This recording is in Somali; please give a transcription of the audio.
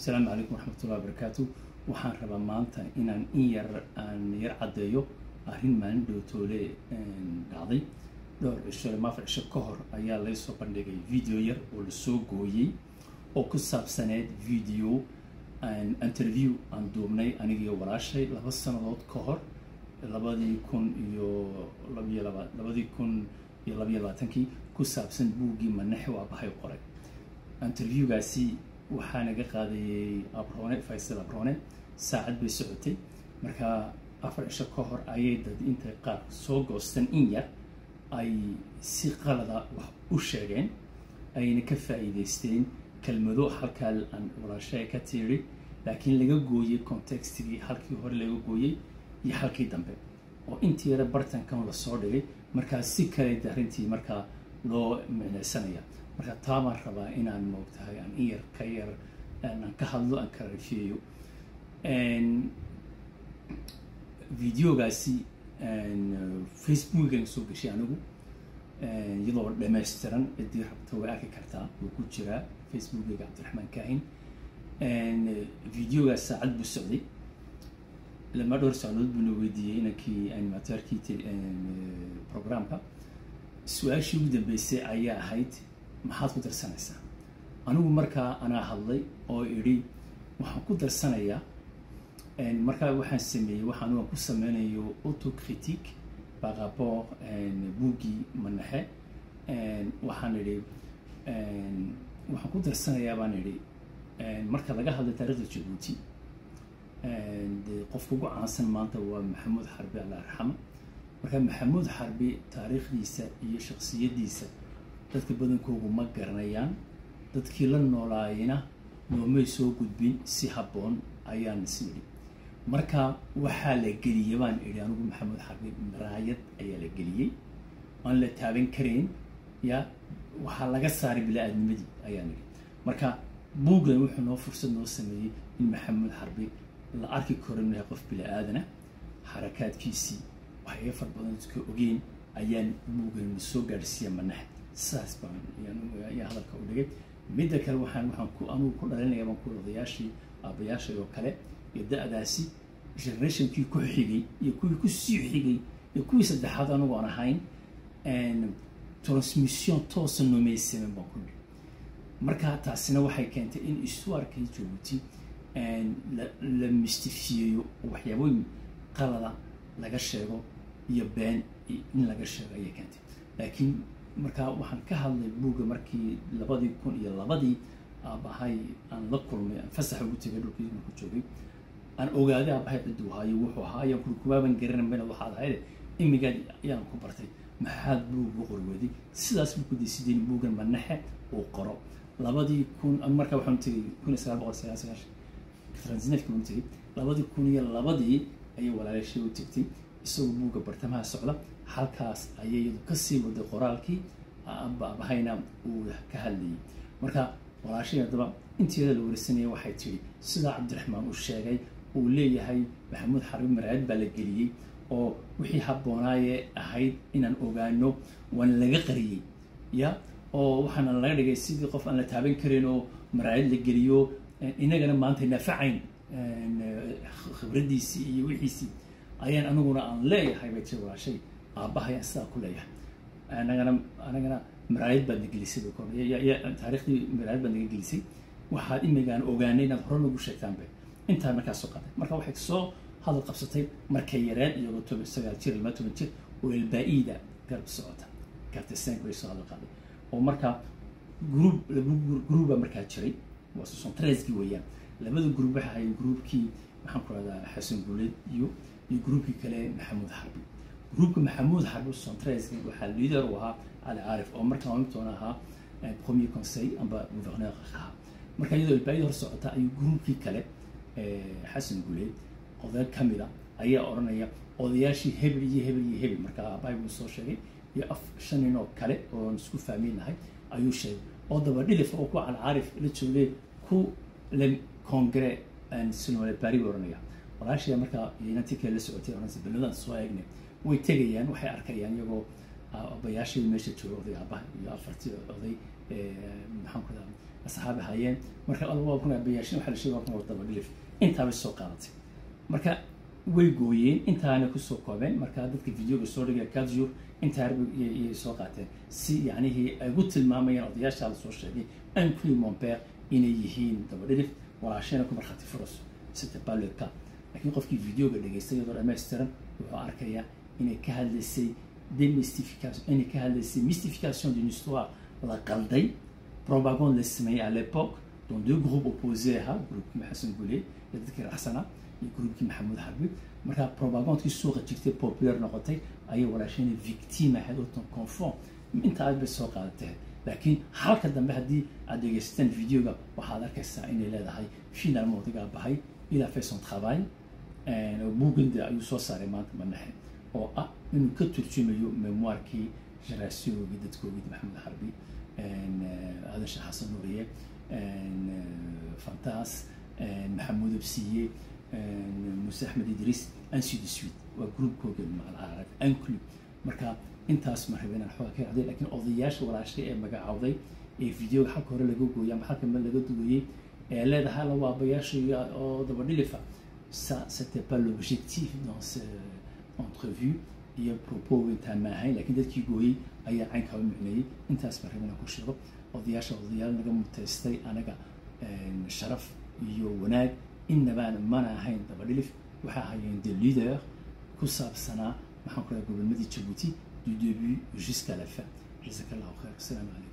asalaamu calaykum waraxmatullahi wabarakaatu waxaan rabaa maanta inaan in yar aan yar caddeeyo arrin maalin dhowtoole dhacday dhowr cisho ama afar cisho ka hor ayaa laysoo bandhigay video yar oo lasoo gooyey oo ku saabsaneed video interview aan duubnay anigiyo walaashay laba sannadood ka hor labadii kun iyo labiyo laba labadii kun iyo labiyo labaatankii ku saabsan buuggii manaxe waa bahay qoray interviewgaasi waxaa naga qaadayey abrone faysal abrone saacad bay socotay marka afar cisho ka hor ayay dad intay qaar soo goostan in yar ay si qalada wax u sheegeen ayna ka faa'iidaysteen kelmado halkaa aan walaashay ka tiiri laakiin laga gooyey contextigii halkii hore laga gooyey iyo halkii dambe oo intii yare bartankan lasoo dhigay markaa si kale arrintii markaa loo micnaysanaya marka taa baan rabaa inaan moogtahay aan in yar ka yar aan ka hadlo aan ka rafeeyo videogaasi facebookan soo gashay anigu iyadoo dhammaystiran ciddii rabta way arki kartaa wuu ku jiraa facebookayga cabdiraxmaan kaahin videogaas saacad buu socday lama dhowr socdood buuna weydiiyey inankii animatorkii programka su-aashii ugu dambeysay ayaa ahayd maxaad ku darsanaysaa anigu markaa anaa hadlay oo idhi waxaan ku darsanayaa markaa waxaan sameeyey waxaan aan ku sameynayo autocritique par rapport buuggii manaxe waxaan idhi waxaan ku darsanayaa baan idhi marka laga hadlay taarikhda jabuuti de qofka ugu caansan maanta waa maxamuud xarbi alla arxama marka maxamuud xarbi taariikhdiisa iyo shaksiyaddiisa dadka badankoogu ma garanayaan dadkii la noolaayena noomay soo gudbin si habboon ayaan is idhi marka waxaa la geliyey baan idhi anigu maxamuud xarbi maraayad ayaa la geliyey aan la taaban karayn ya waxaa laga saaray bila-aadnimadii ayaan idhi marka buuggan wuxuu noo fursad noo sameeyey in maxamuud xarbi la arki karo inuu yahay qof bila-aadana xarakaadkiisii waxyaga far badan dadka ogeyn ayaan buuggan soo gaadhsiiya manax sidaas baan ayaa hadalka u dhigay midda kale waxaan waxaan ku anugu ku dhalinaya baan ku odayaashii aabayaashay oo kale iyo da-daasi generationkii ku xigay iyo kuwii ku sii xigay iyo kuwii saddexaad anigu aan ahayn transmission toosa nomaysamen baan ku dhihi marka taasina waxay keentay in istuarkii jabuuti la mistifiyeeyo waxyaabooyin qalada laga sheego iyo been in laga sheego ayay keentay laakiin markaa waxaan ka hadlay buugga markii labadii kun iyo labadii aabahay aan la kulmay aan fasaxa ugu tegay dhulkii ku joogay aan ogaaday aabahay cidduu haayo wuxuu ahaa ayaan kuri kumaaban garanan bena waxaad ahayde imigaad ayaan ku bartay maxaad buug u qorweday sidaas buu ku daysideen buuggan manaxe uu qoro labadii kun markaa waxaan tegay kun iyo sagaal boqol sagaal sagaashan transnefki baan tegay labadii kun iyo labadii ayay walaalaashay u tegtay isagoo buugga bartamaha socda halkaas ayay iyadu kasii waday qoraalkii aabahayna uu ka hadlayay marka walaashay haddaba inteeda la warisanaya waxay tidhi sidaa cabdiraxmaan uu sheegay uu leeyahay maxamuud xarbi maraayad baa la geliyey oo wixii habboonaaye ahayd inaan ogaano waana laga qariyey ya oo waxaana laga dhigay sidii qof aan la taaban karin oo maraayad la geliyo inagana maanta nafacayn khibraddiisii iyo wixiisii ayaan aniguna aan leeyahay bay tiri walaashay aabahayaan sidaa ku leeyahay anagana anagana maraayad baad na gelisay taariikhdii maraayad baad naga gelisay waxaad imigaan ogaanay inaad hore nagu sheegtaanbe intaa markaa soo qaday marka waxay soo hadal qabsatay markay yareed iyagoo toban sagaal jir ilmaa toban jir oo ilbaa-iida garab socota gartesenk bay soo hadal qaaday oo markaa gruub laba gruuba markaa jiray waa sosontreeskii weeyaan labada gruub waxay ahayn gruubkii maxaan ku rahdaa xasan guuleed iyo iyo gruubkii kale maxamuud xarbi gruubka maxamuud xarbi sosontreeski waxaa liader u ahaa cali caarif oo markaa mitoona ahaa premier conseil amba gouverneur ahaa marka iyadoo ilbaayada hor socota ayuu gruubkii kale xasan guuleed oday kamida ayaa odhanaya odayaashii hebel iyo hebel iyo hebel markaa aabbahay buu soo sheegay iyo af shan nin oo kale oon isku fahminahay ayuu sheegay oo daba dhilif oo ku calcaarif la joogay ku le congre sinole bari buu odhanaya walaashaya markaa inantii kale la socotay oranaysa beladaan soo eegnay way tegayaan waxay arkayaan iyagoo abayaashii meesha jooga oday aabaha iyo afartii oday maxaan ku dhaha asxaabi hayeen marka waa kun abayaashin waxaa la sheegay waa kun war daba dhilif intaabay soo qaadatay marka way gooyeen intaana kusoo koobeen marka dadka videoga soo dhigaya kadjur intaarba iyay soo qaateen si yacnihii ay ugu tilmaamayaan odayaashaa la soo sheegay ancli monpere inay yihiin daba dhilif walaashayna ku markhaati furayso c'était pas le cas laakiin qofkii videoga dhegaystay iyadoo dhammaystiran wuxuu arkayaa inay ka hadlaysay demystification inay ka hadlaysay mystification d'une histoire la qalday propagande la sameeyey à l'époque dont deux groupes opposés ahaa groupkii maxasan gule iyo dadkii raxsana iyo groupkii maxamuud harbi markaa propagandekii suuqa jirtay popular noqotay ayay walaashayna victime ahayd oo ton confond inta aad bay soo qaadatay laakiin halka dambe haddii aad dhegaysataan videoga waxaad arkaysaa inay leedahay finalement odagaa bahay il a fait son travail buugande ayuu soo saaray maanta manaxe oo ah inuu ka turjumayo memoirkii generationoogii dadkoogii maxamed harbi aadan sheekh xasan nuuriye fantas maxamuud absiye muse axmed idriis ainsi de suite waa groupkooga macal anclu marka intaas ma rabeen aan xooga ka racday lakiin odayaasha walaashay ee magacaawday ee videoga xalka hore laga gooyay ama xalka meel laga duwayey ee leedahay la waabayaasha oo daba dhilifa ça c'était pas l'objectif dans cette entrevue iyo propos intaan ma ahayn lakiin dadkii gooyey ayaa caynkaa u micneeyey intaas ma rabeen aan ku sheego odayaasha odayaal naga mutaystay anaga sharaf iyo wanaag inabaan mana ahayn daba dhilif waxay ahaayeen de leader ku saabsanaa maxaan ku dhaha gobolmadii jabuuti du début jusqu'à la fin jazakallahu khair asalaamu calaykum